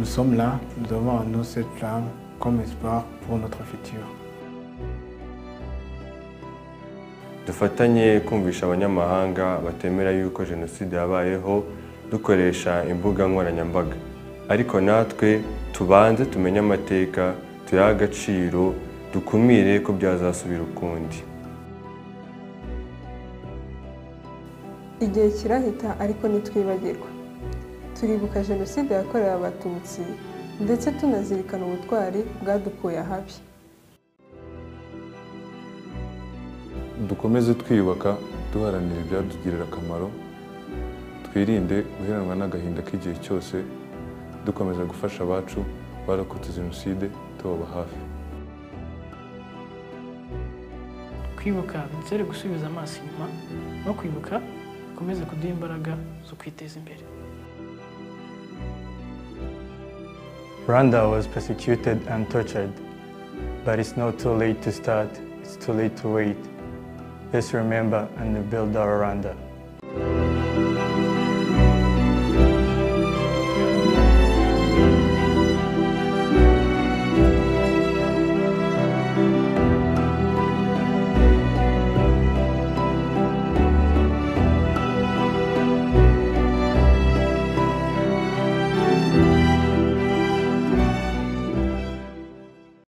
sommes là, nous avons en nous cette flamme comme espoir pour notre futur. dufatanye kumvisha abanyamahanga batemera yuko jenoside yabayeho dukoresha imbuga nkoranyambaga ariko natwe tubanze tumenye amateka tuyahe agaciro dukumire ko byazasubira ukundi igihe kirahita ariko ntitwibagirwa turibuka jenoside yakorewe abatutsi ndetse tunazirikana ubutwari bwadukuye ahabi dukomeze twiyubaka duharanira ibyatugirira akamaro twirinde guheranwa n'agahinda k'igihe cyose dukomeza gufasha abacu barokotse jenoside tubaba hafi kwibuka dusere gusubiza amaso inyuma no kwibuka bikomeze kuduha imbaraga zo kwiteza imbere Rwanda was persecuted and tortured, but it's not too late to start, it's too late to wait. Let's remember and rebuild our Rwanda.